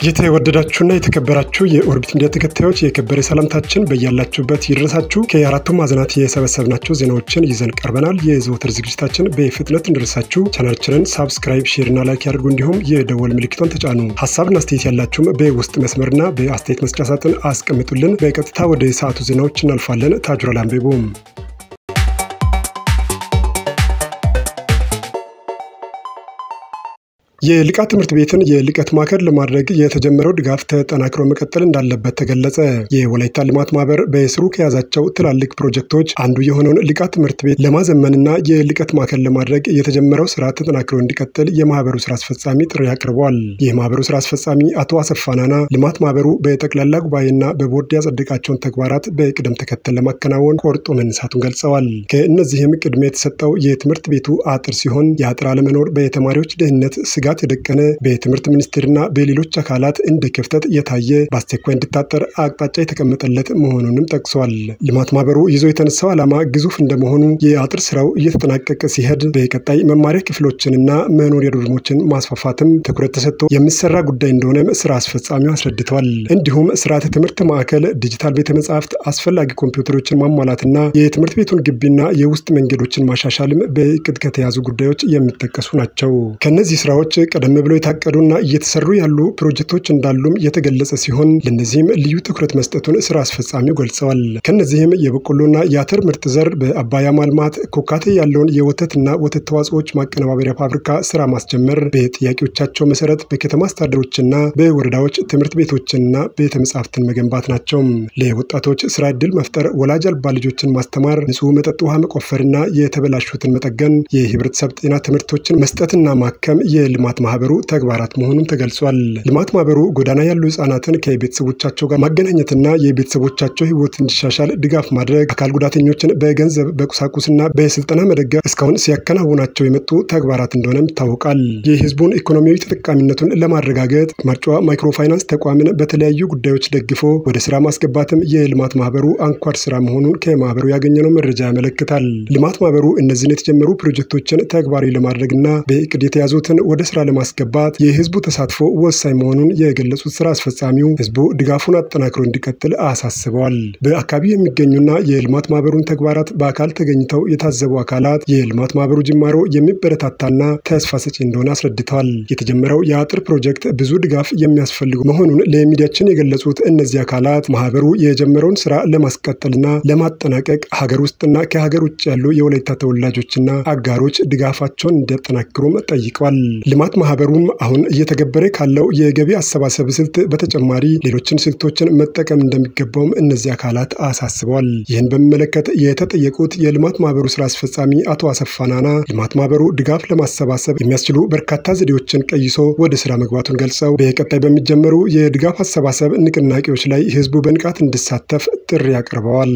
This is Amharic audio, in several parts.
የተወደዳችሁና የተከበራችሁ የኦርቢት ሚዲያ ተከታዮች የከበረ ሰላምታችን በያላችሁበት ይድረሳችሁ። ከአራቱም ማዕዘናት የሰበሰብናቸው ዜናዎችን ይዘን ቀርበናል። የዘወትር ዝግጅታችን በፍጥነት እንድረሳችሁ ቻናላችንን ሳብስክራይብ፣ ሼርና ላይክ ያድርጉ። እንዲሁም የደወል ምልክቷን ተጫኑ። ሀሳብና አስተያየት ያላችሁም በውስጥ መስመርና በአስተያየት መስጫ ሳጥን አስቀምጡልን። በቀጥታ ወደ ሰዓቱ ዜናዎች እናልፋለን። ታጁራ ላምቤቦም የልቃት ትምህርት ቤትን የልቀት ማዕከል ለማድረግ የተጀመረው ድጋፍ ተጠናክሮ መቀጠል እንዳለበት ተገለጸ። የወላይታ ልማት ማህበር በስሩ ከያዛቸው ትላልቅ ፕሮጀክቶች አንዱ የሆነውን ልቃት ትምህርት ቤት ለማዘመንና የልቀት ማዕከል ለማድረግ የተጀመረው ስራ ተጠናክሮ እንዲቀጥል የማህበሩ ስራ አስፈጻሚ ጥሪ አቅርበዋል። የማህበሩ ስራ አስፈጻሚ አቶ አሰፋናና ልማት ማህበሩ በጠቅላላ ጉባኤና በቦርድ ያጸደቃቸውን ተግባራት በቅደም ተከተል ለማከናወን ቆርጦ መነሳቱን ገልጸዋል። ከእነዚህም ቅድሚያ የተሰጠው የትምህርት ቤቱ አጥር ሲሆን የአጥር አለመኖር በተማሪዎች ደህንነት ስጋ ስጋት የደቀነ በትምህርት ሚኒስቴርና በሌሎች አካላት እንደ ክፍተት የታየ በአስቸኳይ እንዲታጠር አቅጣጫ የተቀመጠለት መሆኑንም ጠቅሷል። ልማት ማህበሩ ይዞ የተነሳው ዓላማ ግዙፍ እንደመሆኑ የአጥር ስራው እየተጠናቀቀ ሲሄድ በቀጣይ መማሪያ ክፍሎችንና መኖሪያ ዶርሞችን ማስፋፋትም ትኩረት ተሰጥቶ የሚሰራ ጉዳይ እንደሆነም ስራ አስፈጻሚው አስረድተዋል። እንዲሁም ስርዓተ ትምህርት ማዕከል፣ ዲጂታል ቤተ መጻሕፍት፣ አስፈላጊ ኮምፒውተሮችን ማሟላትና የትምህርት ቤቱን ግቢና የውስጥ መንገዶችን ማሻሻልም በእቅድ ከተያዙ ጉዳዮች የሚጠቀሱ ናቸው። ከእነዚህ ስራዎች ቀደም ብለው የታቀዱና እየተሰሩ ያሉ ፕሮጀክቶች እንዳሉም የተገለጸ ሲሆን ለእነዚህም ልዩ ትኩረት መስጠቱን ስራ አስፈጻሚው ገልጸዋል። ከነዚህም የበቆሎና የአተር ምርጥ ዘር በአባያ ማልማት፣ ኮካቴ ያለውን የወተትና ወተት ተዋጽኦች ማቀነባበሪያ ፋብሪካ ስራ ማስጀመር፣ በጥያቄዎቻቸው መሰረት በከተማ አስተዳደሮችና በወረዳዎች ትምህርት ቤቶችንና ቤተ መጻሕፍትን መገንባት ናቸው። ለወጣቶች ስራ ዕድል መፍጠር፣ ወላጅ አልባ ልጆችን ማስተማር፣ ንጹህ መጠጥ ውሃ መቆፈርና የተበላሹትን መጠገን፣ የህብረተሰብ ጤና ትምህርቶችን መስጠትና ማከም የልማት ማህበሩ ተግባራት መሆኑን ተገልጿል። ልማት ማህበሩ ጎዳና ያሉ ህጻናትን ከቤተሰቦቻቸው ጋር ማገናኘትና የቤተሰቦቻቸው ህይወት እንዲሻሻል ድጋፍ ማድረግ፣ አካል ጉዳተኞችን በገንዘብ በቁሳቁስና በስልጠና መደገፍ እስካሁን ሲያከናውናቸው የመጡ ተግባራት እንደሆነም ይታወቃል። የህዝቡን ኢኮኖሚያዊ ተጠቃሚነቱን ለማረጋገጥ ማርጫዋ ማይክሮፋይናንስ ተቋምን በተለያዩ ጉዳዮች ደግፎ ወደ ስራ ማስገባትም የልማት ማህበሩ አንኳር ስራ መሆኑን ከማህበሩ ያገኘነው መረጃ ያመለክታል። ልማት ማህበሩ እነዚህን የተጀመሩ ፕሮጀክቶችን ተግባራዊ ለማድረግና በእቅድ የተያዙትን ወደ ስራ ለማስገባት የህዝቡ ተሳትፎ ወሳኝ መሆኑን የገለጹት ስራ አስፈጻሚው ህዝቡ ድጋፉን አጠናክሮ እንዲቀጥል አሳስበዋል። በአካባቢው የሚገኙና የልማት ማህበሩን ተግባራት በአካል ተገኝተው የታዘቡ አካላት የልማት ማህበሩ ጅማሮ የሚበረታታና ተስፋ ሰጪ እንደሆነ አስረድተዋል። የተጀመረው የአጥር ፕሮጀክት ብዙ ድጋፍ የሚያስፈልጉ መሆኑን ለሚዲያችን የገለጹት እነዚህ አካላት ማህበሩ የጀመረውን ስራ ለማስቀጠልና ለማጠናቀቅ ሀገር ውስጥና ከሀገር ውጭ ያሉ የወላይታ ተወላጆችና አጋሮች ድጋፋቸውን እንዲያጠናክሩም ጠይቀዋል። ልማት ማህበሩም አሁን እየተገበረ ካለው የገቢ አሰባሰብ ስልት በተጨማሪ ሌሎችን ስልቶችን መጠቀም እንደሚገባውም እነዚህ አካላት አሳስበዋል። ይህን በሚመለከት የተጠየቁት የልማት ማህበሩ ስራ አስፈጻሚ አቶ አሰፋናና ልማት ማህበሩ ድጋፍ ለማሰባሰብ የሚያስችሉ በርካታ ዘዴዎችን ቀይሶ ወደ ስራ መግባቱን ገልጸው በቀጣይ በሚጀመሩ የድጋፍ አሰባሰብ ንቅናቄዎች ላይ ህዝቡ በንቃት እንዲሳተፍ ጥሪ አቅርበዋል።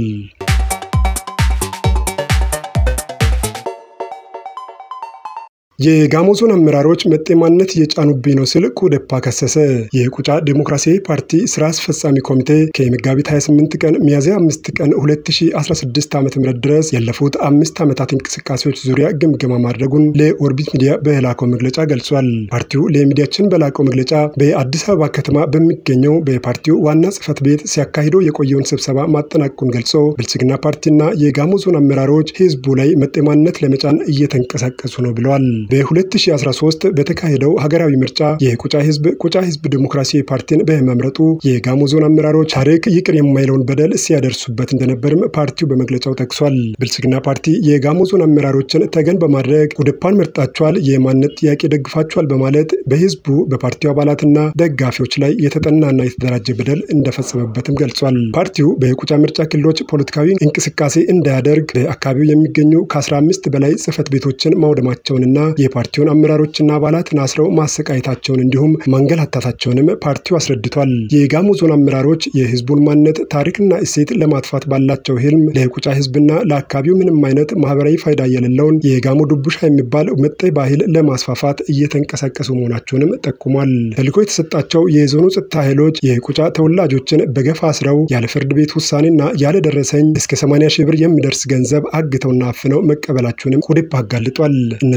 የጋሞ ዞን አመራሮች መጤ ማንነት እየጫኑብኝ ነው ሲል ኩዴፓ ከሰሰ። የቁጫ ዴሞክራሲያዊ ፓርቲ ስራ አስፈጻሚ ኮሚቴ ከመጋቢት 28 ቀን ሚያዝያ 5 ቀን 2016 ዓ ም ድረስ ያለፉት አምስት ዓመታት እንቅስቃሴዎች ዙሪያ ግምገማ ማድረጉን ለኦርቢት ሚዲያ በላከው መግለጫ ገልጿል። ፓርቲው ለሚዲያችን በላከው መግለጫ በአዲስ አበባ ከተማ በሚገኘው በፓርቲው ዋና ጽህፈት ቤት ሲያካሂደው የቆየውን ስብሰባ ማጠናቀቁን ገልጾ ብልጽግና ፓርቲና የጋሞ ዞን አመራሮች ህዝቡ ላይ መጤ ማንነት ለመጫን እየተንቀሳቀሱ ነው ብለዋል። በ2013 በተካሄደው ሀገራዊ ምርጫ የቁጫ ህዝብ ቁጫ ህዝብ ዲሞክራሲያዊ ፓርቲን በመምረጡ የጋሞ ዞን አመራሮች ታሪክ ይቅር የማይለውን በደል ሲያደርሱበት እንደነበርም ፓርቲው በመግለጫው ጠቅሷል። ብልጽግና ፓርቲ የጋሞ ዞን አመራሮችን ተገን በማድረግ ኩዴፓን መርጣቸዋል፣ የማንነት ጥያቄ ደግፋቸዋል በማለት በህዝቡ በፓርቲው አባላትና ደጋፊዎች ላይ የተጠናና የተደራጀ በደል እንደፈጸመበትም ገልጿል። ፓርቲው በቁጫ ምርጫ ክልሎች ፖለቲካዊ እንቅስቃሴ እንዳያደርግ በአካባቢው የሚገኙ ከ15 በላይ ጽህፈት ቤቶችን ማውደማቸውንና የፓርቲውን አመራሮችና አባላትን አስረው ማሰቃየታቸውን እንዲሁም ማንገላታታቸውንም ፓርቲው አስረድቷል። የጋሞ ዞን አመራሮች የህዝቡን ማንነት ታሪክና እሴት ለማጥፋት ባላቸው ህልም ለቁጫ ህዝብና ለአካባቢው ምንም አይነት ማህበራዊ ፋይዳ የሌለውን የጋሞ ዱቡሻ የሚባል መጤ ባህል ለማስፋፋት እየተንቀሳቀሱ መሆናቸውንም ጠቁሟል። ተልዕኮ የተሰጣቸው የዞኑ ጸጥታ ኃይሎች የቁጫ ተወላጆችን በገፍ አስረው ያለ ፍርድ ቤት ውሳኔና ያለ ደረሰኝ እስከ 80 ሺህ ብር የሚደርስ ገንዘብ አግተውና አፍነው መቀበላቸውንም ኩዴፓ አጋልጧል። እነዚህ ጸጥታ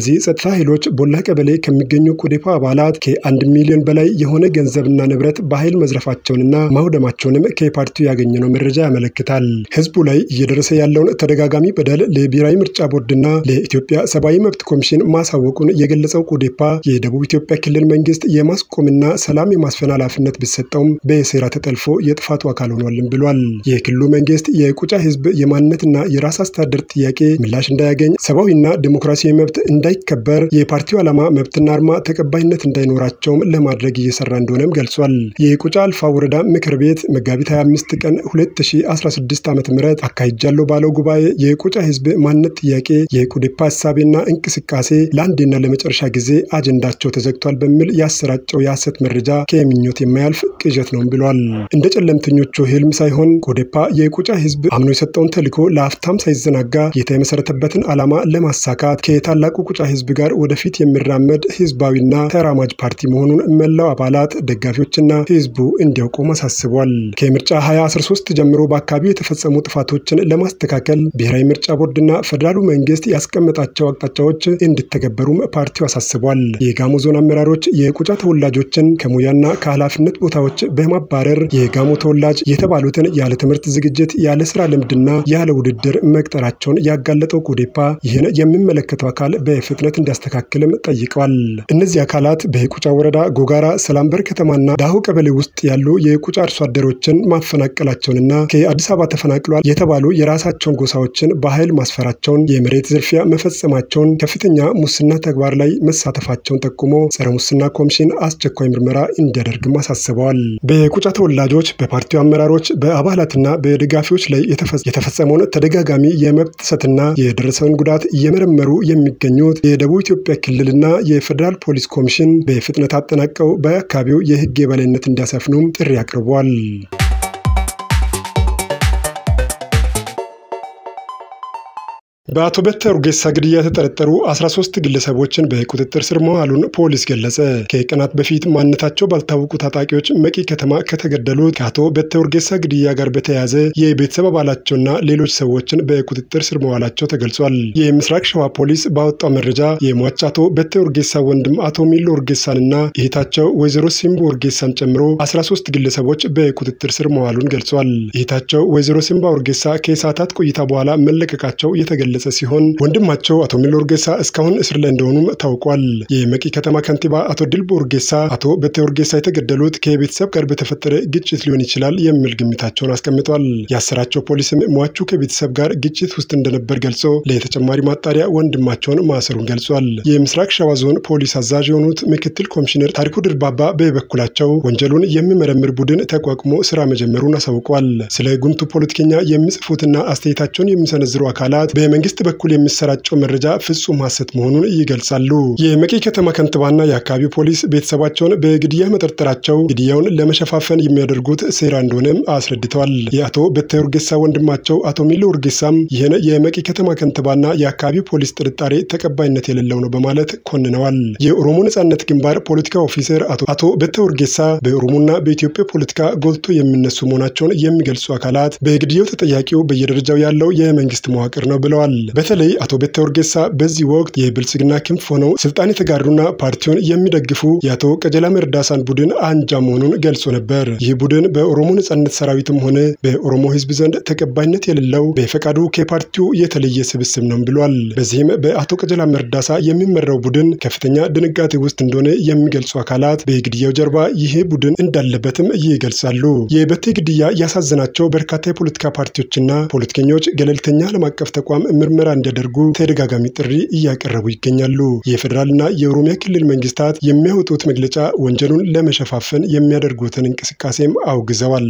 በኤርትራ ኃይሎች ቦላ ቀበሌ ከሚገኙ ኮዴፓ አባላት ከአንድ ሚሊዮን በላይ የሆነ ገንዘብና ንብረት በኃይል መዝረፋቸውንና ማውደማቸውንም ከፓርቲው ያገኘነው መረጃ ያመለክታል። ህዝቡ ላይ እየደረሰ ያለውን ተደጋጋሚ በደል ለብሔራዊ ምርጫ ቦርድና ለኢትዮጵያ ሰብአዊ መብት ኮሚሽን ማሳወቁን የገለጸው ኮዴፓ የደቡብ ኢትዮጵያ ክልል መንግስት የማስቆምና ሰላም የማስፈን ኃላፊነት ቢሰጠውም በሴራ ተጠልፎ የጥፋቱ አካል ሆኗልም ብሏል። የክልሉ መንግስት የቁጫ ህዝብ የማንነትና የራስ አስተዳደር ጥያቄ ምላሽ እንዳያገኝ፣ ሰብአዊና ዲሞክራሲያዊ መብት እንዳይከበር፣ የፓርቲው ዓላማ መብትና አርማ ተቀባይነት እንዳይኖራቸውም ለማድረግ እየሰራ እንደሆነም ገልጿል። የቁጫ አልፋ ወረዳ ምክር ቤት መጋቢት 25 ቀን 2016 ዓ ም አካሂጃለሁ ባለው ጉባኤ የቁጫ ህዝብ ማንነት ጥያቄ የቁዴፓ ሀሳቤና እንቅስቃሴ ለአንዴና ለመጨረሻ ጊዜ አጀንዳቸው ተዘግቷል በሚል ያሰራጨው የሐሰት መረጃ ከምኞት የማያልፍ ቅዠት ነው ብሏል። እንደ ጨለምተኞቹ ህልም ሳይሆን ኮዴፓ የቁጫ ህዝብ አምኖ የሰጠውን ተልዕኮ ለአፍታም ሳይዘናጋ ጌታ የመሰረተበትን ዓላማ ለማሳካት ከታላቁ ቁጫ ህዝብ ጋር ወደፊት የሚራመድ ህዝባዊና ተራማጅ ፓርቲ መሆኑን መላው አባላት፣ ደጋፊዎችና ህዝቡ እንዲያውቁም አሳስቧል። ከምርጫ 2013 ጀምሮ በአካባቢው የተፈጸሙ ጥፋቶችን ለማስተካከል ብሔራዊ ምርጫ ቦርድና ፌዴራሉ መንግስት ያስቀመጣቸው አቅጣጫዎች እንዲተገበሩም ፓርቲው አሳስቧል። የጋሞ ዞን አመራሮች የቁጫ ተወላጆችን ከሙያና ከኃላፊነት ቦታዎች በማባረር የጋሞ ተወላጅ የተባሉትን ያለ ትምህርት ዝግጅት፣ ያለ ስራ ልምድና ያለ ውድድር መቅጠራቸውን ያጋለጠው ኮዴፓ ይህን የሚመለከተው አካል በፍጥነት እንዲያስተካክልም ጠይቀዋል። እነዚህ አካላት በቁጫ ወረዳ ጎጋራ፣ ሰላምበር ከተማና ዳሁ ቀበሌ ውስጥ ያሉ የቁጫ አርሶ አደሮችን ማፈናቀላቸውንና ከአዲስ አበባ ተፈናቅሏል የተባሉ የራሳቸውን ጎሳዎችን በኃይል ማስፈራቸውን፣ የመሬት ዝርፊያ መፈጸማቸውን፣ ከፍተኛ ሙስና ተግባር ላይ መሳተፋቸውን ጠቁሞ ጸረ ሙስና ኮሚሽን አስቸኳይ ምርመራ እንዲያደርግም አሳስበዋል። በቁጫ ተወላጆች በፓርቲው አመራሮች በአባላትና በደጋፊዎች ላይ የተፈጸመውን ተደጋጋሚ የመብት ጥሰትና የደረሰውን ጉዳት እየመረመሩ የሚገኙት የደቡብ ኢትዮጵያ ክልልና የፌዴራል ፖሊስ ኮሚሽን በፍጥነት አጠናቀው በአካባቢው የሕግ የበላይነት እንዲያሰፍኑም ጥሪ አቅርቧል። በአቶ በተ ኡርጌሳ ግድያ የተጠረጠሩ 13 ግለሰቦችን በቁጥጥር ስር መዋሉን ፖሊስ ገለጸ። ከቀናት በፊት ማንነታቸው ባልታወቁ ታጣቂዎች መቂ ከተማ ከተገደሉት ከአቶ በተ ኡርጌሳ ግድያ ጋር በተያያዘ የቤተሰብ አባላቸውና ሌሎች ሰዎችን በቁጥጥር ስር መዋላቸው ተገልጿል። የምስራቅ ሸዋ ፖሊስ ባወጣው መረጃ የሟች አቶ በተ ኡርጌሳ ወንድም አቶ ሚሎ ኡርጌሳንና እህታቸው ወይዘሮ ሲምቦ ኡርጌሳን ጨምሮ 13 ግለሰቦች በቁጥጥር ስር መዋሉን ገልጿል። እህታቸው ወይዘሮ ሲምባ ኡርጌሳ ከሰዓታት ቆይታ በኋላ መለቀቃቸው የተገለ ገለጸ ሲሆን ወንድማቸው አቶ ሚሎ ኡርጌሳ እስካሁን እስር ላይ እንደሆኑም ታውቋል። የመቂ ከተማ ከንቲባ አቶ ድልቦ ኡርጌሳ አቶ በተ ኡርጌሳ የተገደሉት ከቤተሰብ ጋር በተፈጠረ ግጭት ሊሆን ይችላል የሚል ግምታቸውን አስቀምጧል። ያሰራቸው ፖሊስም ሟቹ ከቤተሰብ ጋር ግጭት ውስጥ እንደነበር ገልጾ ለተጨማሪ ማጣሪያ ወንድማቸውን ማሰሩን ገልጿል። የምስራቅ ሸዋ ዞን ፖሊስ አዛዥ የሆኑት ምክትል ኮሚሽነር ታሪኩ ድርባባ በበኩላቸው ወንጀሉን የሚመረምር ቡድን ተቋቁሞ ስራ መጀመሩን አሳውቋል። ስለ ጉምቱ ፖለቲከኛ የሚጽፉትና አስተያየታቸውን የሚሰነዝሩ አካላት በመንግስት በኩል የሚሰራጨው መረጃ ፍጹም ሐሰት መሆኑን ይገልጻሉ። የመቂ ከተማ ከንቲባና የአካባቢው ፖሊስ ቤተሰባቸውን በግድያ መጠርጠራቸው ግድያውን ለመሸፋፈን የሚያደርጉት ሴራ እንደሆነም አስረድተዋል። የአቶ በተ ኡርጌሳ ወንድማቸው አቶ ሚሎ ኡርጌሳም ይህን የመቂ ከተማ ከንቲባና የአካባቢው ፖሊስ ጥርጣሬ ተቀባይነት የሌለው ነው በማለት ኮንነዋል። የኦሮሞ ነጻነት ግንባር ፖለቲካ ኦፊሰር አቶ በተ ኡርጌሳ በኦሮሞና በኢትዮጵያ ፖለቲካ ጎልቶ የሚነሱ መሆናቸውን የሚገልጹ አካላት በግድያው ተጠያቂው በየደረጃው ያለው የመንግስት መዋቅር ነው ብለዋል። በተለይ አቶ በተ ኡርጌሳ በዚህ ወቅት የብልጽግና ክንፍ ሆነው ስልጣን የተጋሩና ፓርቲውን የሚደግፉ የአቶ ቀጀላ መርዳሳን ቡድን አንጃ መሆኑን ገልጾ ነበር። ይህ ቡድን በኦሮሞ ነጻነት ሰራዊትም ሆነ በኦሮሞ ሕዝብ ዘንድ ተቀባይነት የሌለው በፈቃዱ ከፓርቲው የተለየ ስብስብ ነው ብሏል። በዚህም በአቶ ቀጀላ መርዳሳ የሚመራው ቡድን ከፍተኛ ድንጋጤ ውስጥ እንደሆነ የሚገልጹ አካላት በግድያው ጀርባ ይህ ቡድን እንዳለበትም ይገልጻሉ። የበቴ ግድያ ያሳዘናቸው በርካታ የፖለቲካ ፓርቲዎችና ፖለቲከኞች ገለልተኛ ዓለም አቀፍ ተቋም ምርመራ እንዲያደርጉ ተደጋጋሚ ጥሪ እያቀረቡ ይገኛሉ። የፌዴራልና የኦሮሚያ ክልል መንግስታት የሚያወጡት መግለጫ ወንጀሉን ለመሸፋፈን የሚያደርጉትን እንቅስቃሴም አውግዘዋል።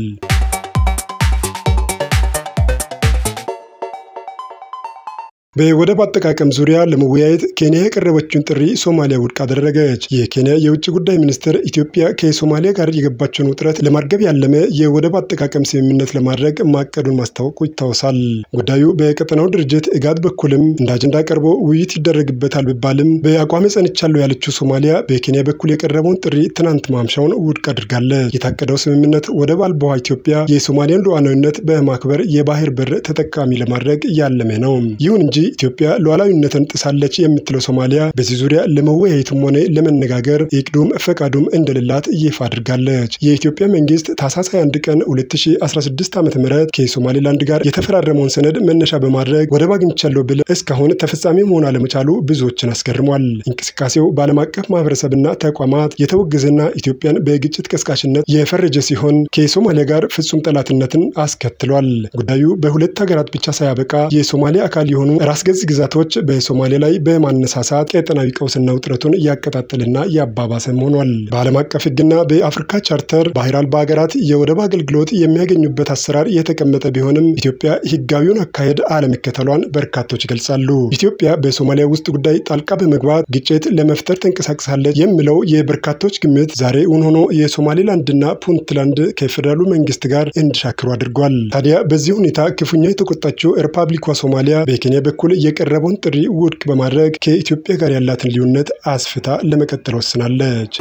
በወደብ አጠቃቀም ዙሪያ ለመወያየት ኬንያ ያቀረበችውን ጥሪ ሶማሊያ ውድቅ አደረገች። የኬንያ የውጭ ጉዳይ ሚኒስትር ኢትዮጵያ ከሶማሊያ ጋር የገባቸውን ውጥረት ለማርገብ ያለመ የወደብ አጠቃቀም ስምምነት ለማድረግ ማቀዱን ማስታወቁ ይታወሳል። ጉዳዩ በቀጠናው ድርጅት እጋድ በኩልም እንደ አጀንዳ ቀርቦ ውይይት ይደረግበታል ቢባልም በአቋሜ ጸንቻለሁ ያለችው ሶማሊያ በኬንያ በኩል የቀረበውን ጥሪ ትናንት ማምሻውን ውድቅ አድርጋለች። የታቀደው ስምምነት ወደብ አልባዋ ኢትዮጵያ የሶማሊያን ሉዓላዊነት በማክበር የባህር በር ተጠቃሚ ለማድረግ ያለመ ነው። ይሁን እንጂ ኢትዮጵያ ሉዓላዊነትን ጥሳለች የምትለው ሶማሊያ በዚህ ዙሪያ ለመወያየትም ሆነ ለመነጋገር እቅዱም ፈቃዱም እንደሌላት ይፋ አድርጋለች። የኢትዮጵያ መንግስት ታህሳስ 21 ቀን 2016 ዓ ም ከሶማሌላንድ ጋር የተፈራረመውን ሰነድ መነሻ በማድረግ ወደብ አግኝቻለሁ ብል እስካሁን ተፈጻሚ መሆን አለመቻሉ ብዙዎችን አስገርሟል። እንቅስቃሴው በዓለም አቀፍ ማህበረሰብና ተቋማት የተወገዘና ኢትዮጵያን በግጭት ቀስቃሽነት የፈረጀ ሲሆን ከሶማሊያ ጋር ፍጹም ጠላትነትን አስከትሏል። ጉዳዩ በሁለት ሀገራት ብቻ ሳያበቃ የሶማሊያ አካል የሆኑ ራስ ገዝ ግዛቶች በሶማሊያ ላይ በማነሳሳት ቀጠናዊ ቀውስና ውጥረቱን እያቀጣጠልና እያባባሰም ሆኗል። በዓለም አቀፍ ሕግና በአፍሪካ ቻርተር ባህር አልባ ሀገራት የወደብ አገልግሎት የሚያገኙበት አሰራር የተቀመጠ ቢሆንም ኢትዮጵያ ህጋዊውን አካሄድ አለመከተሏን በርካቶች ይገልጻሉ። ኢትዮጵያ በሶማሊያ ውስጥ ጉዳይ ጣልቃ በመግባት ግጭት ለመፍጠር ተንቀሳቅሳለች የሚለው የበርካቶች ግምት ዛሬ እውን ሆኖ የሶማሌላንድና ፑንትላንድ ከፌዴራሉ መንግስት ጋር እንዲሻክሩ አድርጓል። ታዲያ በዚህ ሁኔታ ክፉኛ የተቆጣችው ሪፐብሊኳ ሶማሊያ በኬንያ በኩል የቀረበውን ጥሪ ውድቅ በማድረግ ከኢትዮጵያ ጋር ያላትን ልዩነት አስፍታ ለመቀጠል ወስናለች።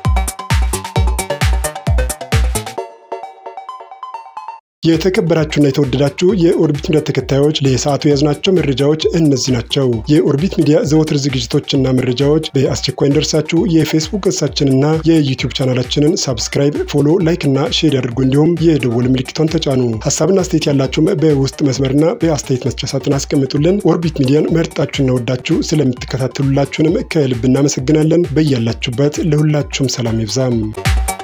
የተከበራችሁና የተወደዳችሁ የኦርቢት ሚዲያ ተከታዮች ለሰዓቱ የያዝናቸው መረጃዎች እነዚህ ናቸው። የኦርቢት ሚዲያ ዘወትር ዝግጅቶችና መረጃዎች በአስቸኳይ እንደርሳችሁ የፌስቡክ ገጻችንና የዩቲዩብ ቻናላችንን ሳብስክራይብ፣ ፎሎ፣ ላይክ እና ሼር ያድርጉ። እንዲሁም የደወል ምልክቷን ተጫኑ። ሀሳብና አስተያየት ያላችሁም በውስጥ መስመርና በአስተያየት መስጫ ሳጥን አስቀምጡልን። ኦርቢት ሚዲያን መርጣችሁና ወዳችሁ ስለምትከታተሉላችሁንም ከልብ እናመሰግናለን። በያላችሁበት ለሁላችሁም ሰላም ይብዛም።